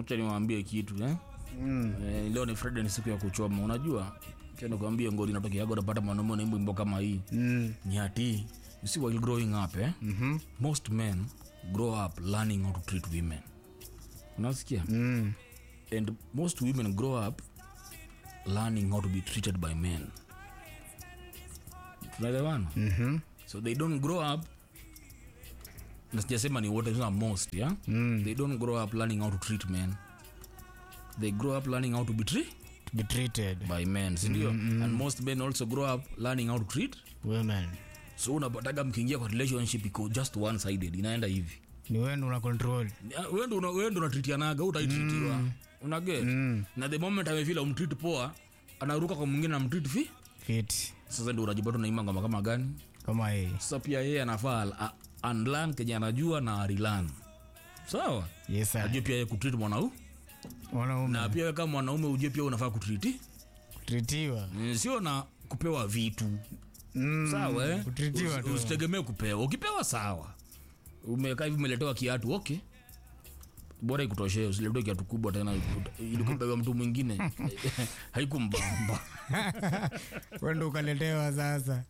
acha niwaambie kitu eh? Mm. Eh, leo ni Friday, ni siku ya kuchoma. Unajua, acha nikwambie ngoli inatokeaga, unapata mwanaume na wimbo kama hii Mm. ni ati you see while growing up eh? Mhm. most men grow up learning how to treat women. Unasikia? Mm. and most women grow up learning how to be treated by men tunaelewana Mhm. so they don't grow up na sijasema ni wote sema most yeah? Mm. they don't grow up learning how to treat men they grow up learning how to be treated To be treated by men sindio and most men also grow up learning how to treat women. so unapataga mkiingia kwa relationship iko just one sided inaenda hivi Ni wewe ndo una control. wendo una, wendo unatritianaga utaitritiwa mm. unaget Mm. na the moment amefila umtreat poa anaruka kwa mwingine namtreat fi Fit. sasa ndio unajipata unaimba ngoma kama gani Kama hii. sasa pia yeye anafaa a- unlearn kenye anajua na arilan sawa Yes sir. ajue pia yeye kutreat mwanau Wanaume na pia wewe kama mwanaume ujue pia unafaa kutriti kutritiwa. Mm, sio na kupewa vitu Mm. sawa eh? Kutritiwa Usi- tu. usitegemee kupewa ukipewa sawa umekaa hivi umeletewa kiatu okay bora ikutoshee usiletewe kiatu kubwa tena ilikubewa mtu mwingine haikumbamba Wewe ndo ukaletewa sasa.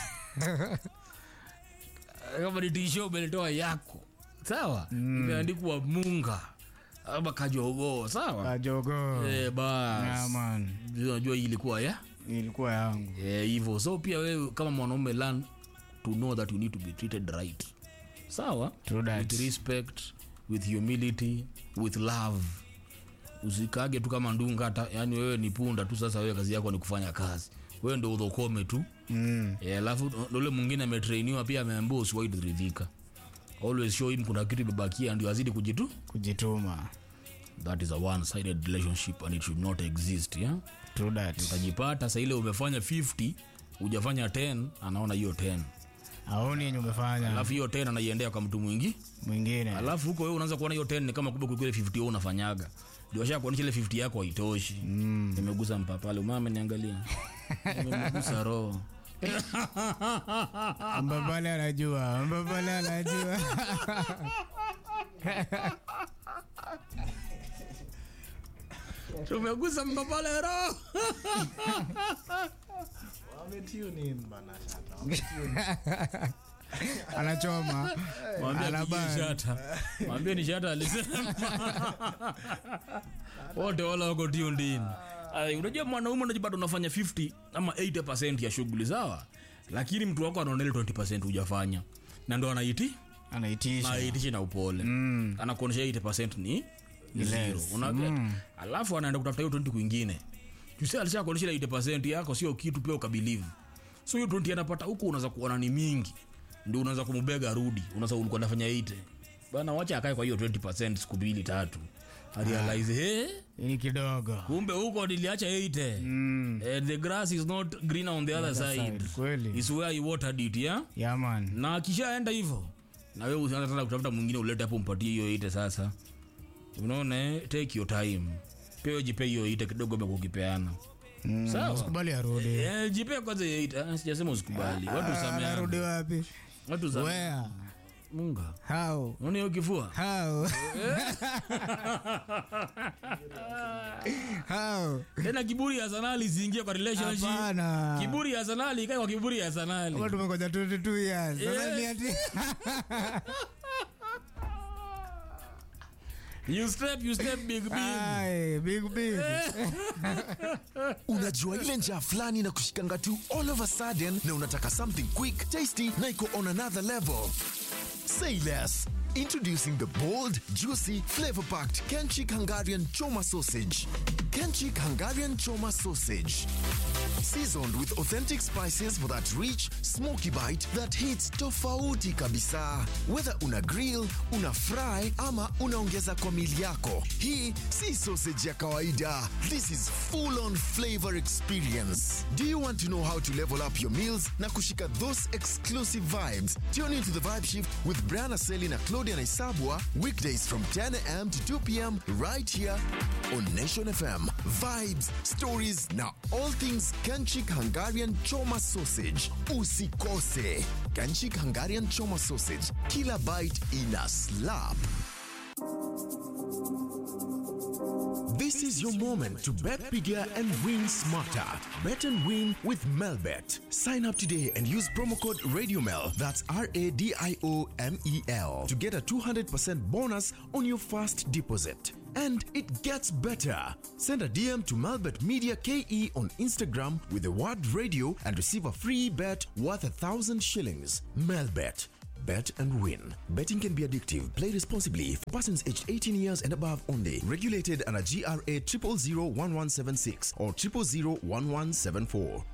kama ni tisho umeletewa yako sawa imeandikwa munga ama kajogoo sawa Kajogo. Eh, bas Yeah, man. unajua hii ilikuwa ya Ilikuwa yangu. Eh, hivyo so pia wewe kama mwanaume learn to know that you need to be treated right sawa True that. with respect with humility with love usikage tu kama ndunga hata yani wewe ni punda tu sasa wewe kazi yako ni kufanya kazi wewe ndo udhokome tu Mm. Eh, alafu ndo ule mwingine ametrainiwa pia ameambia usiwahi kuridhika always show him kuna kitu imebakia ndio azidi kujitu Kujituma. that is a one sided relationship and it should not exist yeah? True that. utajipata sa ile umefanya 50 hujafanya 10 anaona hiyo 10 Aoni yenye umefanya alafu hiyo 10 anaiendea kwa mtu mwingi mwingine. alafu huko wewe unaanza kuona hiyo 10 ni kama kubwa kuliko ile 50 wewe unafanyaga ndio washa kuonyesha ile 50 yako haitoshi mm. nimegusa mpapale umama ameniangalia nimegusa roho Mbabale anajua. Mbabale anajua. tumegusa mpapale roho Anachoma. mwambie Anabana. apigie shata mwambie ni shata alisema wote wala wako tiundini unajua mwanaume unajipata unafanya 50 ama 80 ya shughuli sawa lakini mtu wako anaona ile 20 hujafanya na ndo anaiti Anaitisha. naitishi na upole mm. anakuonyesha 80 ni ni zero unaget mm. alafu anaenda kutafuta hiyo 20 kwingine jusi alisha kuonyesha ile 80 yako sio kitu pia ukabilivu so hiyo 20 anapata huku unaweza kuona ni mingi ndio unaweza kumbega rudi unaweza ulikuwa unafanya 80 bana wacha akae kwa hiyo 20 siku mbili tatu arealize hey, Ni kidogo. kumbe huko niliacha 80 Mm. Eh, the grass is not greener on the other side, side, kweli. is where you watered it yeah Yeah, man. na akishaenda hivyo na wewe usianza tena kutafuta mwingine ulete hapo mpatie hiyo ite sasa unaona eh? take your time pia wewe jipe hiyo ite kidogo amekukipeana Mm. Sawa. Usikubali arudi. eh, jipe kwanza hiyo ite Ah, sijasema usikubali watu Ah, Arudi sameana wapi? watu sameana Where? munga How? unaona hiyo kifua How? How? tena kiburi ya sanali isiingie kwa relationship Hapana. kiburi ya sanali ikae kwa kiburi ya sanali Kama tumengoja 22 years. Sasa Eh. ni ati you step you step big big Ai, big big. unajua ile njaa fulani na kushikanga tu all of a sudden na unataka something quick tasty na iko on another level say less introducing the bold juicy flavor packed kenchik hungarian choma sausage kenchik hungarian choma sausage seasoned with authentic spices for that rich smoky bite that hits tofauti kabisa whether una grill una fry ama unaongeza kwa mili yako hii si sausage ya kawaida this is full on flavor experience do you want to know how to level up your meals na kushika those exclusive vibes tune into the vibe shift with brianna seli na claudia naisabwa weekdays from 10 a.m to 2 p.m right here on nation fm vibes stories na all things Kanchik Hungarian Choma Sausage. Usikose. Kanchik Hungarian Choma Sausage. Kila bite ina slap. your moment to bet bigger and win smarter. Bet and win with Melbet. Sign up today and use promo code RadioMel, that's R A D I O M E L, to get a 200% bonus on your first deposit. And it gets better. Send a DM to Melbet Media KE on Instagram with the word radio and receive a free bet worth a thousand shillings. Melbet. Bet and win. Betting can be addictive. Play responsibly for persons aged 18 years and above only. Regulated under GRA 0001176 or 0001174.